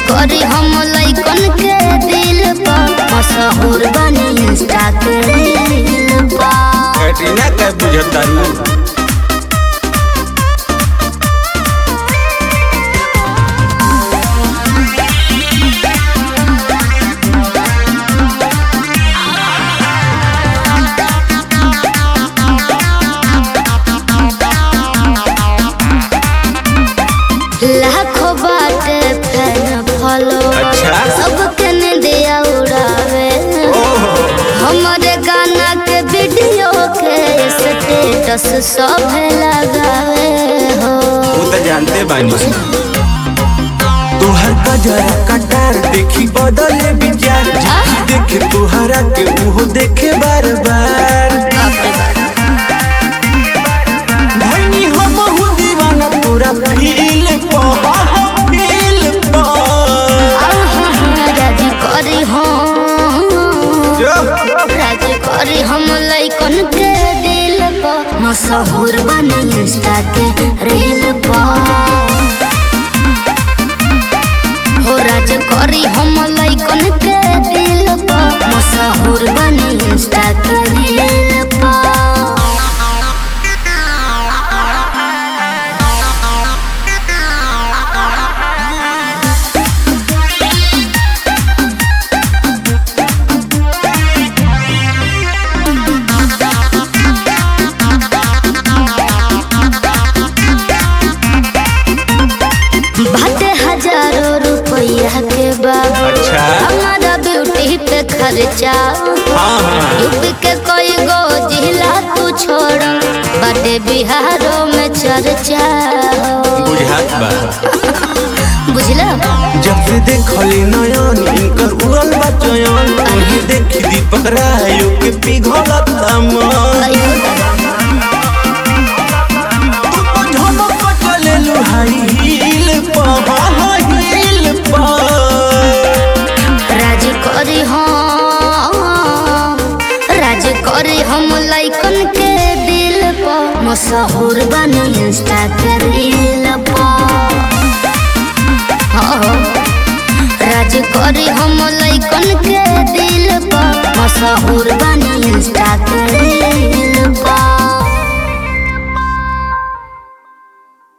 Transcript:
करी हम लइकन के दिल पर मशहूर बनी इंस्टा के रील पर कैटरीना के बुझतारू लाखों बाटे फैन फॉलो अच्छा। सबके निंदिया उड़ावे ओहो हमारे गाना के वीडियो के स्टेटस सब लगावे हो वो तो जानते बानी तुहर गजरा कटार देखी बदले विचार आ? देखे तुहरा के उहो देखे बार बार भैनी हम हूँ दीवाना पूरा फील फील राजी करी हम जो राजी करी हम लइकन के दिल पर मशहूर बनी इंस्टा के रील पर हो राज करी हम लइकन के दिल पर मशहूर बनी इंस्टा के रील पर बाटे हजारों रुपया के बाबू अच्छा। हमारा ब्यूटी पे खर्चा हाँ हाँ यूपी के कोई गो जिला तू छोड़ बाटे बिहारों में चर्चा बुझात बा बुझला जब से देखली नयन इनकर उड़ल बा चयन उन्हें देखी दीपक रायो के पिघलत मन तू तो झमक चलेलु हाई हील पर हील पर राज करी हम राज करी हम लइकन के दिल पर मशहूर बनी इंस्टा के रील पर हाँ हाँ। राज करी हम लइकन के दिल पर मशहूर बनी इंस्टा के रील